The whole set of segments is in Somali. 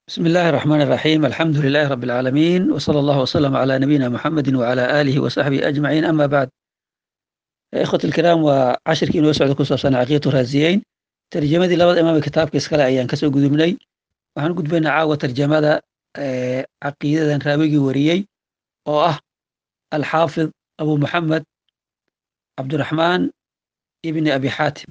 بسم الله الرحمن الرحيم الحمد لله رب العالمين وصلى الله وسلم على نبينا محمد وعلى آله وصحبه أجمعين أما بعد إخوة الكرام وعشركii inoo socda ku saabsan caqiidatu raasiyeyn tarjamadii labada imaam ee kitaabka iskale ayaan kasoo gudubnay waxaan gudbaynaa caawa tarjamada caqiidadan raawigii wariyey oo ah alxaafid abu muxamed cabdiraxmaan ibni abi xaatim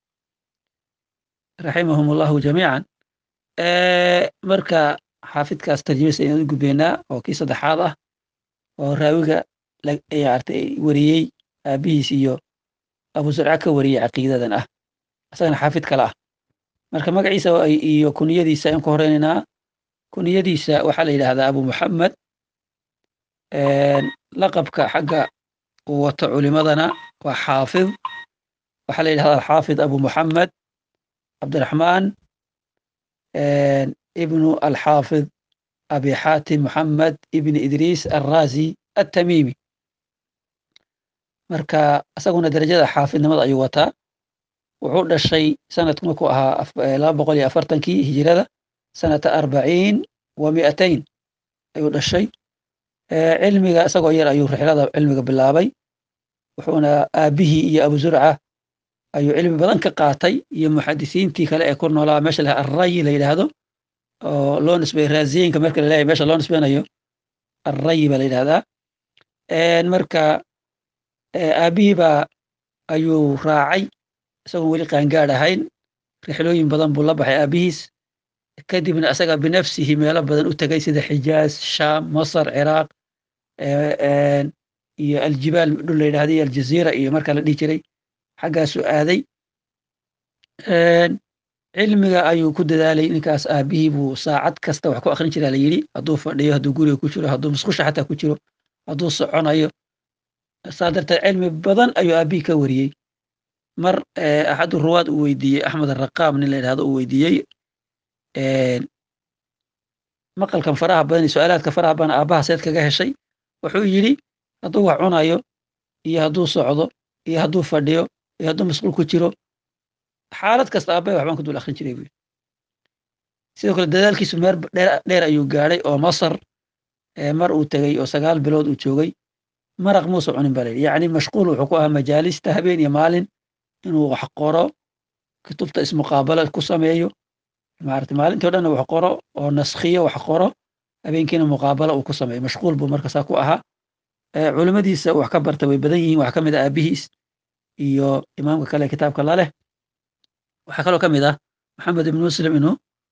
raximahum allahu jamiican marka xaafidkaas tarjamadiisa ayaan u gudbaynaa oo kii saddexaad ah oo raawiga artay wariyey aabihiis iyo abu zurca ka wariyey caqiidadan ah isagana xaafid kale ah marka magaciisa iyo kuniyadiisa ayaan ku horeynaynaa kuniyadiisa waxaa la yidhahdaa abu muxamed laqabka xagga uu wato culimadana waa xaafid waxaa la yidhahdaa alxaafid abu muxamed cabdiraxmaan ibnu alxaafid abi xaatim muxamed ibni idriis alrazi attamimi marka isaguna derajada xaafidnimada ayuu wataa wuxuu dhashay sanadku markuu ahaa laba boqol iyo afartankii hijirada sanata arbaciin wa mi'atayn ayuu dhashay cilmiga isagoo yar ayuu rixlada cilmiga bilaabay wuxuuna aabihii iyo abu zurca ayuu cilmi badan ka qaatay iyo muxadisiintii kale ee ku noolaa meesha la arrayi la yidhaahdo oo loo nisbay raasiyinka marka la leeyahay meesha loo nisbeynayo arrayi baa la yidhahdaa marka aabihii baa ayuu raacay isagoon weli qaangaad ahayn rixlooyin badan buu la baxay aabihiis kadibna isaga binafsihi meelo badan u tegay sida xijaaz shaam masar ciraaq iyo aljibaal dhul la yidhahda iyo aljaziira iyo markaa la dhihi jiray xaggaasuu aaday cilmiga ayuu ku dadaalay ninkaas aabihii buu saacad kasta wax ku akrin jiraa la yidhi hadduu fadhiyo hadduu guriga ku jiro hadduu musqusha xataa ku jiro hadduu soconayo saa darteed cilmi badan ayuu aabihii ka wariyey mar axadu ruwaad uu weydiiyey axmed araqaam nin la yidhahdo uu weydiiyey maqalkan faraha badan iyo su-aalaadka faraha badan aabbaha seed kaga heshay wuxuu yidhi hadduu wax cunayo iyo hadduu socdo iyo hadduu fadhiyo iyo hadduu masquul ku jiro xaalad kasta aabbahay waxbaan ku dul akrin jiray buyi sidoo kale dadaalkiisu meer dheer ayuu gaadhay oo masar mar uu tegey oo sagaal bilood uu joogay maraq muusa cunin ba layidhi yacni mashquul wuxuu ku ahaa majaalista habeen iyo maalin inuu wax qoro kutubta ismuqaabala ku sameeyo maarata maalintii o dhanna wax qoro oo naskhiyo wax qoro habeenkiina muqaabala uu ku sameeyo mashquul buu markasaa ku ahaa culimadiisa wax ka barta way badan yihiin wax ka mid ah aabihiis iyo imaamka kale kitaabka laleh waxaa kaloo ka mid ah maxamed ibn muslim inuu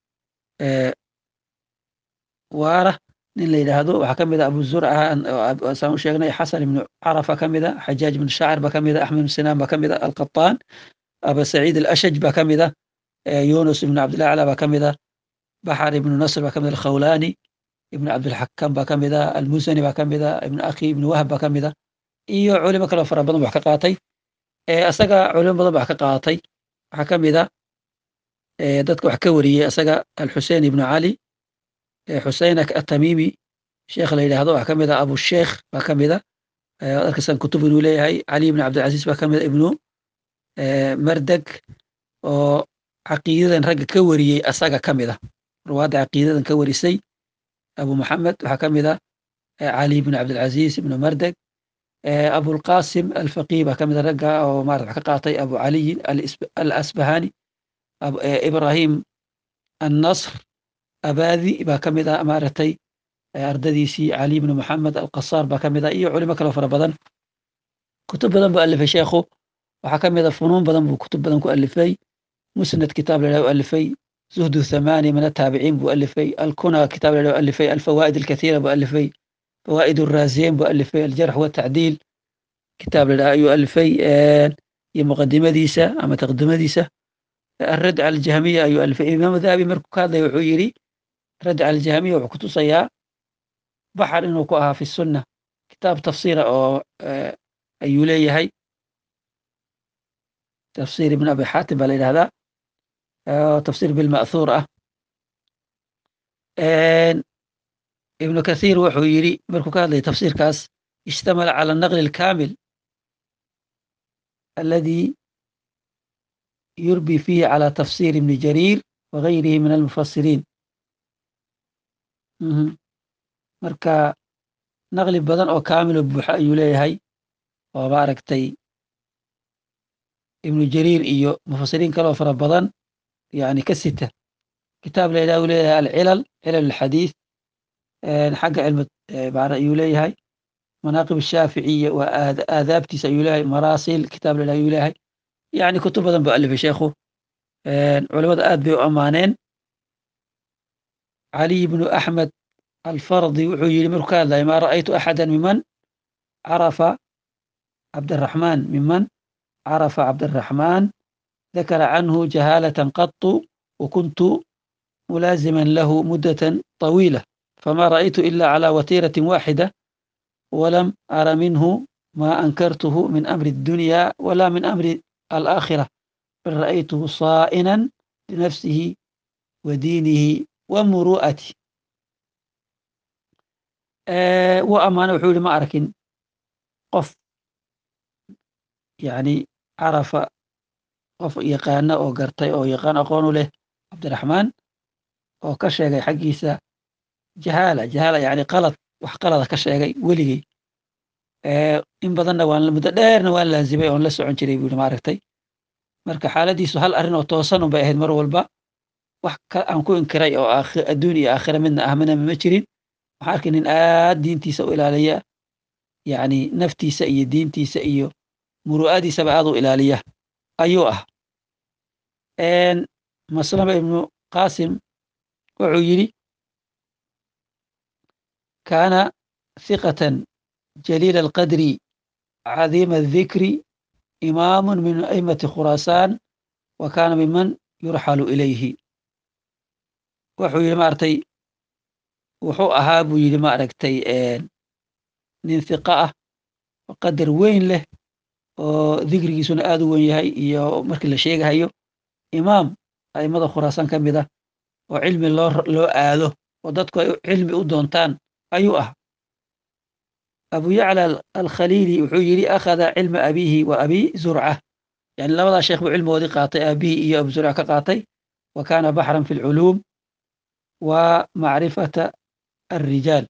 waara nin la yidhaahdo waxaa ka mid ah abu zurca saan u sheegnay xasan ibnu carafa ka mid a xajaaj ibnu shaacir ba ka mid a axmed ibnu sinaan ba ka mid a alqataan aba saciid alashaj ba ka mid a yunus ibnu cabdillah acla ba ka mid a baxar ibnu nasr ba ka mid a alkhawlaani ibnu cabdilxakam ba ka mid a almusani ba ka mid a ibnu akhi ibnu wahab ba ka mid a iyo culimo kaloo fara badan wax ka qaatay isaga culimo badan ba wax ka qaatay waxaa ka mid a dadka wax ka wariyey isaga alxusein ibnu cali xusein atamimi sheekh la yidhahdo waxaa ka mid a abusheekh baa ka mid a arkasan kutub inuu leeyahay cali ibnu cabdilcaziz baa ka mid a ibnu mardeg oo caqiidadan ragga ka wariyey asaga ka mid a ruwaadda caqiidadan ka warisay abu muxamed waxaa ka mid a cali ibnu cabdilcaziz ibnu mardeg abulqasim alfaqih baa ka mid a ragga oo marat wax ka qaatay abu caliyin alasbahani ibrahim annasr abadi baa ka mid a maaragtay ardadiisii cali ibnu moxamed alqasaar baa ka mid a iyo culimo kaloo fara badan kutub badan buu alifay sheekhu waxaa ka mid a funuun badan buu kutub badan ku alifay musnad kitaab la u alifay zuhdu thamani min ataabiciin buu alifay alkuna kitaab la alifay alfawaa'id alkathiira buu alifay fawaa'id araaziyeyn buu alifay aljarx watacdiil kitaab la ayuu alifay iyo muqadimadiisa ama taqdimadiisa الرد على الجهمية أيها الف إمام ذهبي مركو هذا يعيري رد على الجهمية وكتوسيا بحر إنه كوها في السنة كتاب تفسير أو أيولي هي تفسير ابن أبي حاتم على هذا تفسير بالمأثورة ابن كثير وحويري مركو هذا تفسير كاس اشتمل على النقل الكامل الذي يربي فيه على تفسير ابن جرير وغيره من المفسرين mhm. marka naqli badan oo kaamilo buuxa ayuu leeyahay oo maaragtay ibnu jariir iyo mufasiriin kaloo fara badan yani ka sita kitaab la yidhaha uu leeyahay alcilal cilal alxadiis xagga cilmi macna ayuu leeyahay manaaqib shaaficiya waa aad- aadaabtiisa ayuu leeyahay maraasil kitaab la yidhaha ayuu leeyahay yani kutub badan buu alifay sheekhu culimada aad bay u ammaaneen caliy bnu axmed alfardi wuxuu yidhi markuu ka hadlaya maa ra'aytu axada miman carafa cabdiraxmaan miman carafa cabdiraxmaan ذكر عنه جهالة قط وكنت ملازما له مدة طويلة فما رأيت إلا على وتيرة واحدة ولم أر منه ما أنكرته من أمر الدنيا ولا من أمر الآخرة بل رأيته صائنا لنفسه ودينه ومروءته أه وأمانة وحول ما أركن قف يعني عرف qof yaqaana oo gartay oo yaqaan aqoon u leh cabdiraxmaan oo ka sheegay xaggiisa jahaala jahaala yani qalad wax qalada ka sheegay weligey in badanna waan muddo dheerna waan laazimay oon la socon jiray buu yidhi maaragtay marka xaaladiisu hal arrin oo toosan un bay ahayd mar walba wax ka aan ku inkiray oo aakhi- adduun iyo aakhira midna ah midna ma jirin waxaan arkay nin aad diintiisa u ilaaliya yani naftiisa iyo diintiisa iyo muru'adiisaba aad u ilaaliya ayuu ah maslama ibnu qasim wuxuu yidhi kaana hiqatan jaliila alqadri cadiima aldikri imaamu min aimati khuraasaan wa kaana miman yurxalu ilayhi wuxuu yidhi maaragtay wuxuu ahaa buu yidhi maaragtay nin hiqa ah oo qadar weyn leh oo dikrigiisuna aad u weyn yahay iyo markii la sheegahayo imaam aimada khuraasaan ka mid ah oo cilmi loo loo aado oo dadku ay cilmi u doontaan ayuu ah abu yacla alkhaliili wuxuu yidhi akhada cilma abiihi wa abi zurca yani labadaa sheekh buu cilmigoodii qaatay aabihii iyo abu zurca ka qaatay wa kaana baxran fi lculuum wa macrifata alrijaal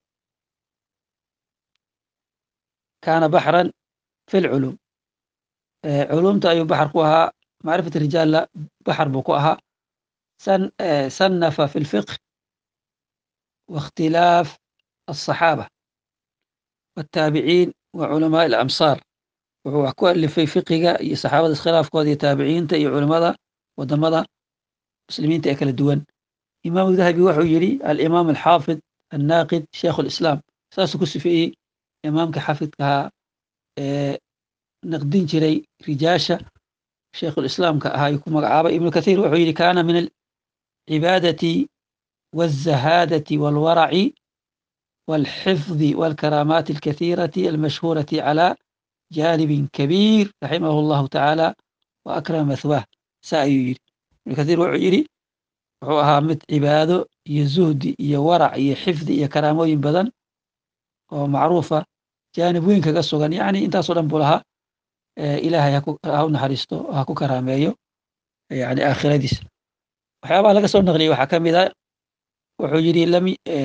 kaana baxran fi lculuum culumta ayuu baxar ku ahaa macrifat rijaalla baxar buu ku ahaa sannafa fi lfiqh واختلاف الصحابة والتابعين وعلماء الأمصار wuxuu wax ku alifay fiqiga iyo saxaabada iskhilaafkooda iyo taabiciinta iyo culimmada wadamada muslimiinta ee kala duwan imaamu dahabi wuxuu yidhi alimaam alxaafid annaaqid sheikhu lislaam saasuu ku sifeeyey imaamka xafidkahaa ee naqdin jiray rijaasha sheikhulislaamka ahaa ayuu ku magacaabay ibnu kathiir wuxuu yidhi kaana min alcibaadati والزهادة والورع والحفظ والكرامات الكثيرة المشهورة على جانب كبير رحمه الله تعالى وأكرم مثواه سأيير ابن كثير وعيري wuxuu ahaa mid cibaado iyo zuhdi iyo warac iyo xifdi iyo karaamooyin badan oo macruufa jaanib weyn kaga sugan yacni intaasoo dhan buu lahaa ilaahay ha u naxariisto ha ku karaameeyo yani aakhiradiisa waxyaabaha laga soo naqliyey waxaa ka mid a wuxuu yidhi lam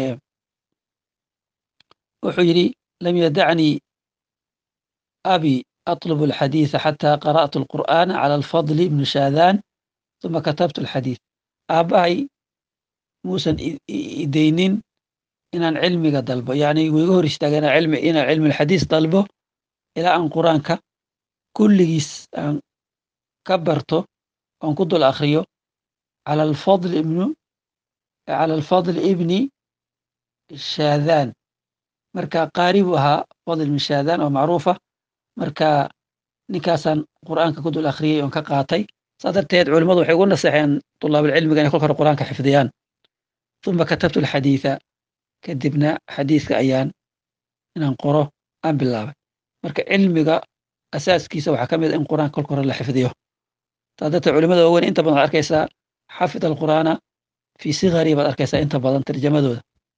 wuxuu yidhi lam yadacnii abi أطلب الحديث حتى قرأت القرآن على الفضل بن شاذان ثم كتبت الحديث aabbahay muusan idaynin inaan cilmiga dalbo yani wuu iga hor istaaga inaan cilmi inaan cilmi alxadiis dalbo ilaa aan qur-aanka kulligiis aan ka barto oon ku dul akhriyo cala alfadl ibnu cala alfadl ibni shaadaan marka qaari buu ahaa fadl ibni shaadaan oo macruufa marka ninkaasaan qur'aanka ku dul akhriyey oon ka qaatay saa darteed culimmadu waxay ugu naseexeen tulaabalcilmiga inay kolka hore qur'aanka xifdiyaan uma katabtu alxadiida kadibna xadiiska ayaan inaan qoro aan bilaabay marka cilmiga asaaskiisa waxaa ka mid a in qur'aanka kolka hore la xifdiyo saa darteed culimada waaweyn inta badan waxad arkaysaa xafid alqur'aana fii sigari baad arkaysaa inta badan tarjamadooda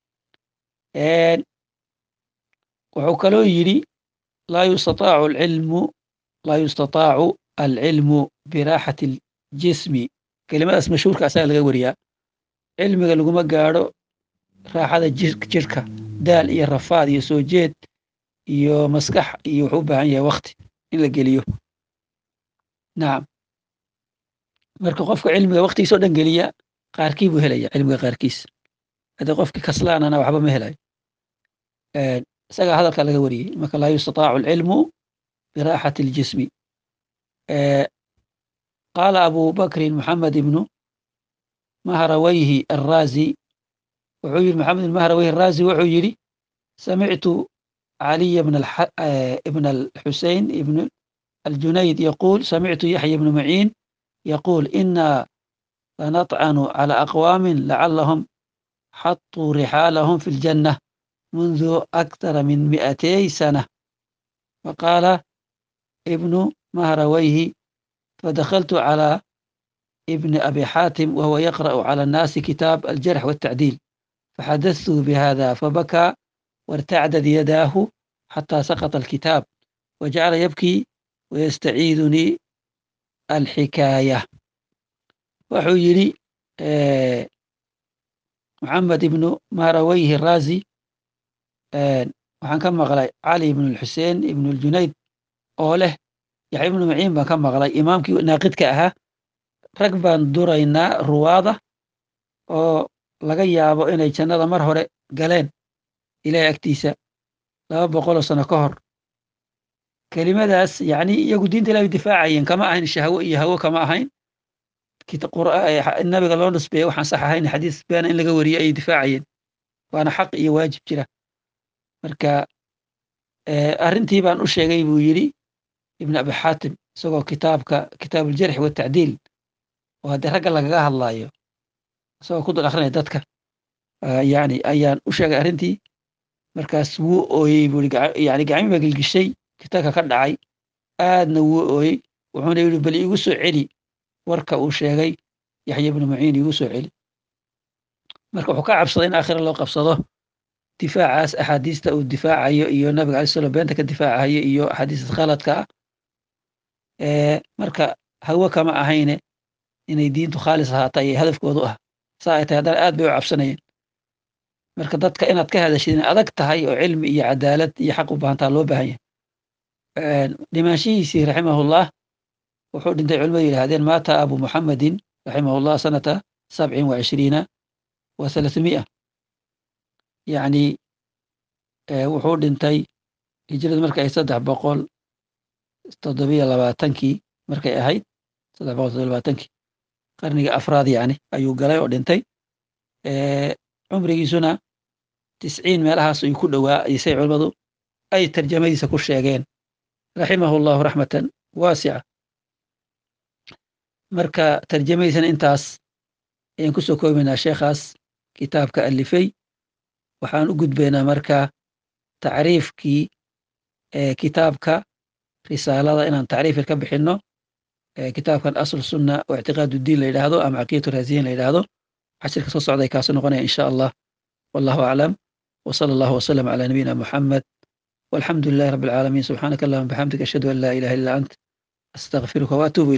wuxuu kaloo yidhi laa yustataacu alcilmu laa yustataacu alcilmu biraaxati aljismi kelimadaas mashhuurka asaga laga wariyaa cilmiga laguma gaadho raaxada jirka daal iyo rafaad iyo soo jeed iyo maskax iyo wuxuu u baahan yahay wakti in la geliyo nacam marka qofka cilmiga waktigiisa o dhan geliya qaarkii buu helaya cilmiga qaarkiis haddii qofkii kaslaanana waxba ma helayo isagaa hadalka laga wariyey marka laa yustataacu alcilmu biraaxati اljismi qaala abu bakrin moxamed ibnu mahrawayhi arraazi wuxuu yidhi moxamed ibn mahrawayhi arraazi wuxuu yidhi samictu caliya ibn alxusein ibn aljunayd yaquul samictu yaxya ibnu maciin yaquul ina lanطcanu calى aqwaamin lacalahum xaطuu rixaalahum fi اljanة mundu akthara min mi'atay sana faqaala ibnu mahrawayhi fadakaltu calى ibni abi xaatim wahuwa yaqra'u calى الnaasi kitaab aljarx wالtacdiil faxadadtu bihada fabakaa wartacdad yadaahu xatى saqطa alkitaab wajacala yabkii wayastaciidunii alxikaaya wuxuu yidhi moxamed ibnu mahrawayhi raazi waxaan ka maqlay cali ibnu lxuseen ibnu ljunayd oo leh yaxya ibnu maciin baan ka maqlay imaamkii naaqidka ahaa rag baan duraynaa ruwaada oo laga yaabo inay jannada mar hore galeen ilahay agtiisa laba boqoloo sano ka hor kelimadaas yani iyagu diinta ilahay difaacayeen kama ahayn shahwo iyo hawo kama ahayn nabiga loo nisbeeye waxaan sax ahayn xadiis beena in laga wariye ayay difaacayeen waana xaq iyo waajib jira marka arrintii baan u sheegay buu yidhi ibn abi xaatim isagoo kitaabka kitaab aljarxi watacdiil oo haddii ragga lagaga hadlaayo isagoo ku dul akrinaya dadka yani ayaan u sheegay arrintii markaas wuu ooyey buu yani gacmi baa gelgishay kitaabka ka dhacay aadna wuu ooyey wuxuuna yidhi bal iigu soo celi warka uu sheegay yaxya ibnu maciin iigu soo celi marka wuxuu ka cabsaday in aakhira loo qabsado difaacaas axaadiista uu difaacayo iyo nabiga alai slam beenta ka difaacayo iyo axaadiista khaladka ah marka hawo kama ahayne inay diintu khaalis ahaata ayay hadafkoodu ah saa ay tahay haddana aad bay u cabsanayeen marka dadka inaad ka hadashid inay adag tahay oo cilmi iyo cadaalad iyo xaq u baahantaa loo baahan yahay dhimaanshihiisii raximahullah wuxuu dhintay culimadu yidhahdeen maata abu muxamedin raximahullah sanata sabcin wa cishriina wa thalathmi'a yacni wuxuu dhintay hijradu markay ahayd saddex boqol toddobiyo labaatankii markay ahayd saddex boqol toddobiyo labaatankii qarniga afraad yani ayuu galay oo dhintay cumrigiisuna tisciin meelahaas ayuu ku dhowaa isay culimmadu ay tarjamadiisa ku sheegeen raximahu llahu raxmatan waasica marka tarjamadiisana intaas ayaan ku soo koobaynaa sheekhaas kitaabka alifay waxaan u gudbaynaa marka tacriifkii kitaabka risaalada inaan tacriifir ka bixinno kitaabkan asl sunna oo ictiqaad diin la yidhaahdo ama caqiidatu raasiyin la yidhaahdo cashirka soo socday kaasu noqonaya in sha allah wallahu aclam wsala allahu wasalam cala nabiyina muxamed walxamdu lilahi rabbi alcaalamiin subxaanaka allahuma bixamdik ashhadu an laa ilaha illa ant astaqfiruka waatuubu